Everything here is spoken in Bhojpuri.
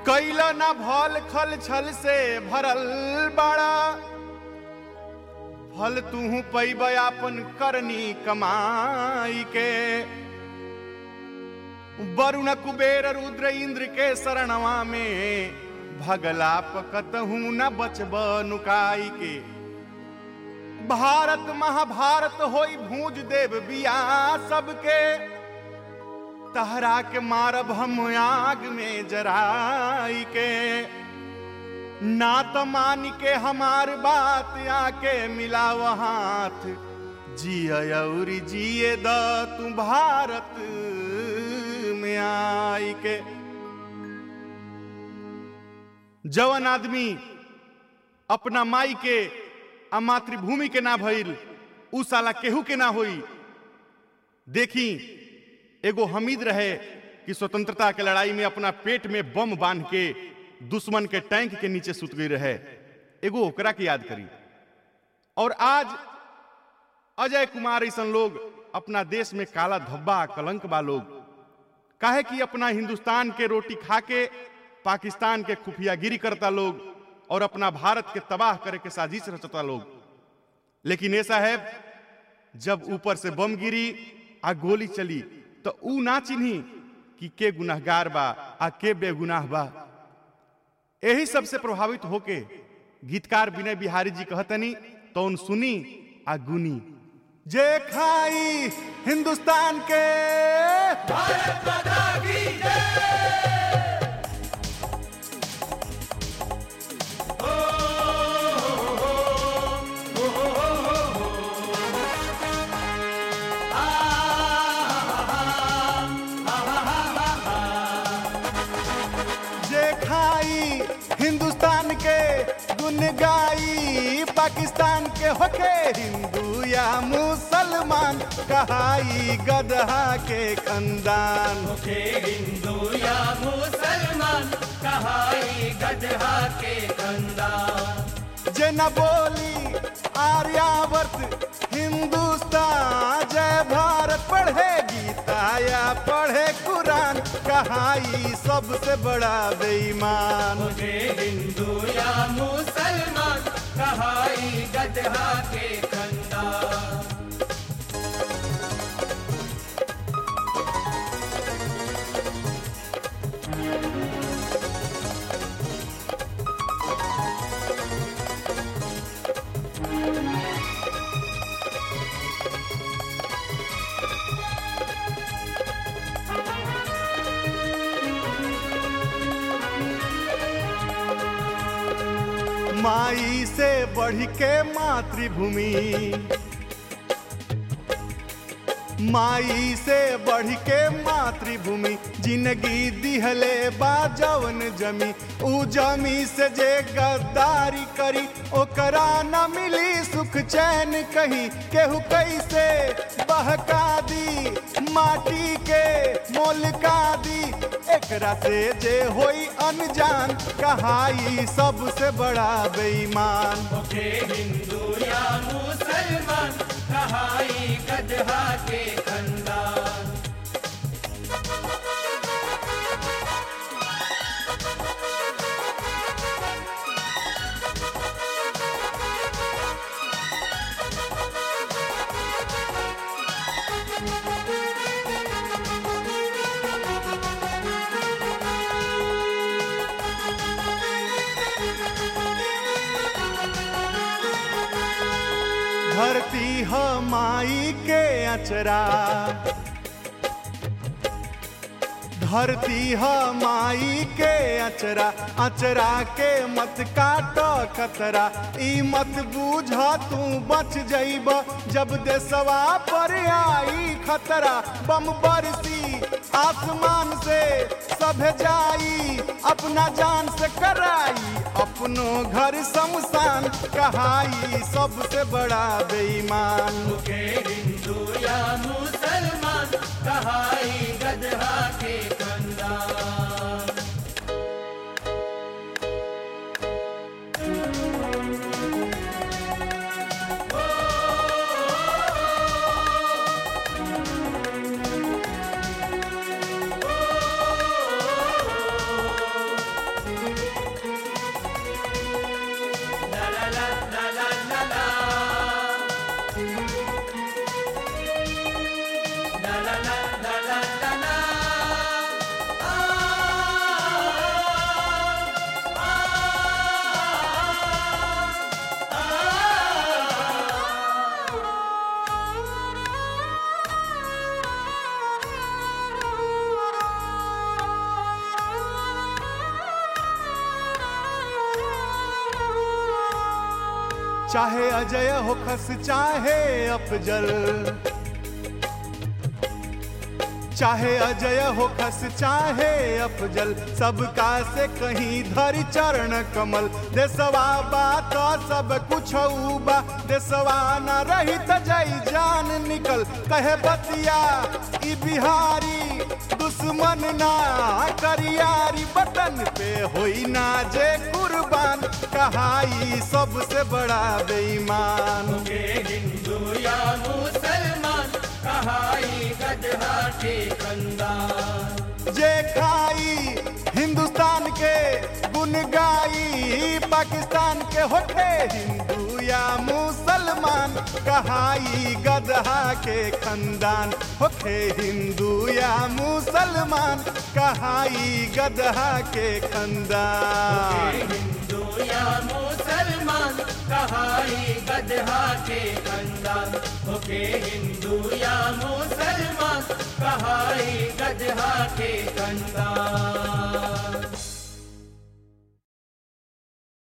कैल न भल खल छल से भरल बड़ा फल तू पैब अपन करनी कमाई के वरुण कुबेर रुद्र इंद्र के शरणवा में भगला पकतहू न बचब नुकाई के भारत महाभारत होई भूज देव बिया सबके तहरा के मारब हम आग में जराई के ना तो मान के हमार बात आके मिलाव हाथ जिय और जिए द तू भारत में आई के जवन आदमी अपना माई के आ मातृभूमि के ना भइल उ साला केहू के ना होई देखी एगो हमीद रहे कि स्वतंत्रता के लड़ाई में अपना पेट में बम बांध के दुश्मन के टैंक के नीचे सुत गई रहे एगो ओकरा के याद करी और आज अजय कुमार ऐसा लोग अपना देश में काला धब्बा कलंक बा लोग काहे कि अपना हिंदुस्तान के रोटी खा के पाकिस्तान के खुफियागिरी करता लोग और अपना भारत के तबाह करे के साजिश रचता लोग लेकिन ऐसा है जब ऊपर से बम गिरी आ गोली चली तो ऊ ना चिन्ही कि के गुनाहगार बा आ के बेगुनाह बा यही सबसे प्रभावित होके गीतकार विनय बिहारी जी कहतनी तो उन सुनी आ गुनी जे खाई हिंदुस्तान के भारत माता की जय हो हो हो हो हो हो आ जे खाई हिंदुस्तान के गुन गाई पाकिस्तान के होके हिंदू या मुसलमान कहाई गदहा के खानदान मुझे हिंदू या मुसलमान कहाई गधा के कंदा जे न बोली आर्यावर्त हिंदुस्तान जय भारत पढ़े गीता या पढ़े कुरान कहाई सबसे बड़ा बेईमान मुझे हिंदू या मुसलमान कहाई गधा के कंदा माई से बढ़ के मातृभूमि माई से बढ़ के मातृभूमि जिंदगी दिहले बा जवन जमी उ जमी से जे गद्दारी करी ओकरा न मिली सुख चैन कहीं केहू कैसे बहका दी माटी के मोलका दी एकरा से जे होई अनजान कहाई सबसे बड़ा बेईमान मुझे हिंदू या मुसलमान कहाई गधा के कंदा धरती ह माई के अचरा धरती ह माई के अचरा अचरा के मत काट खतरा ई मत बूझ तू बच जइब जब देसवा पर आई खतरा बम बरसी आसमान से सभ जाई अपना जान से कराई अपनो घर शमशान कहाई सबसे बड़ा बेईमान मुझे हिंदू या मुसलमान कहाई गधा के कंदा चाहे अजय हो खस चाहे अफजल चाहे अजय हो खस चाहे अफजल सबका से कहीं धरी चरण कमल देसवा बात सब कुछ बा देसवा न रही त जई जान निकल कहे बतिया ई बिहारी दुश्मन ना करियारी बटन पे होई ना जे कुर्बान कहाई सबसे बड़ा बेईमान के हिंदू या मुसलमान कहाई गदहा के कंदार जे खाई हिंदुस्तान के गुन गाई पाकिस्तान के होठे हिंदू या मुसलमान कहाई गदहा के खानदान होखे हिंदू या मुसलमान कहाई गदहा के खानदान हिंदू या मुसलमान कहाई गदहा के कंदार ओके हिंदू या मुसलमान कहाई गदहा के कंदार